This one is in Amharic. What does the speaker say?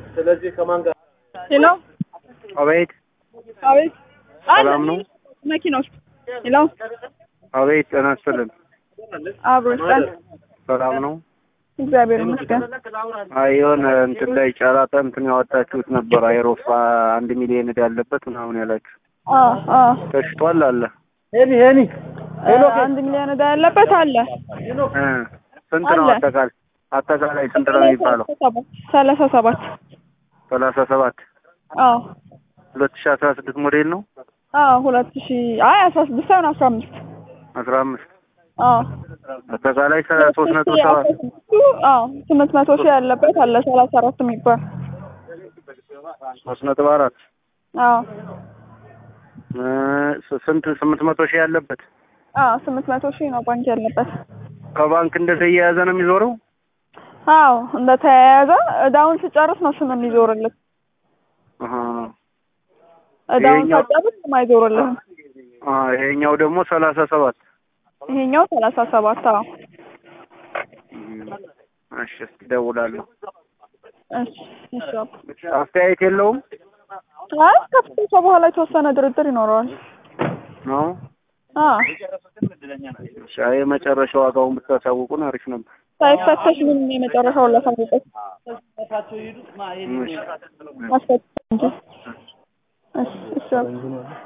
ስለዚህ ከማን ጋር ሄሎ አቤት አቤት ሰላም ነው? መኪና ውስጥ ሄሎ አቤት ጤና ይስጥልን። አብሮ ይስጣል ሰላም ነው? እግዚአብሔር ይመስገን አይ የሆነ እንትን ላይ ጨራታ እንትን ያወጣችሁት ነበር አይሮፋ አንድ ሚሊዮን ዕዳ ያለበት ምናምን ያላችሁ አ አ ተሽጧል አለ ሄኒ ሄኒ አንድ ሚሊዮን ዕዳ ያለበት አለ እ ስንት ነው አለ። አጠቃላይ አጠቃላይ ስንት ነው የሚባለው? ሰላሳ ሰባት ሰላሳ ሰባት አዎ ሁለት ሺህ አስራ ስድስት ሞዴል ነው አዎ ሁለት ሺ አይ አስራ ስድስት ሳይሆን አስራ አምስት አስራ አምስት አዎ አጠቃላይ ሶስት ነጥብ ሰባት አዎ ስምንት መቶ ሺህ ያለበት አለ ሰላሳ አራት የሚባል ሶስት ነጥብ አራት አዎ እ ስንት ስምንት መቶ ሺህ ያለበት አዎ ስምንት መቶ ሺህ ነው ባንክ ያለበት ከባንክ እንደተያያዘ ነው የሚዞረው አዎ እንደተያያዘ እዳውን ስጨርስ ነው ስም የሚዞርልህ አሀ። እዳውን ይሄኛው- ሳጨርስ ስም አይዞርልህም አ ይሄኛው ደግሞ ሰላሳ ሰባት ይሄኛው ሰላሳ ሰባት አዎ እሺ እስኪ እደውላለሁ እሺ እሺ አባ። አስተያየት የለውም አይ ከፍተሻ በኋላ የተወሰነ ድርድር ይኖረዋል ነው አዎ እሺ አይ የመጨረሻ ዋጋውን ብታሳውቁን አሪፍ ነበር ሳይፈተሽ ምንም የመጨረሻውን ላሳውቀት እሺ ማስፈተሽ እንጂ እሺ እሺ አባ።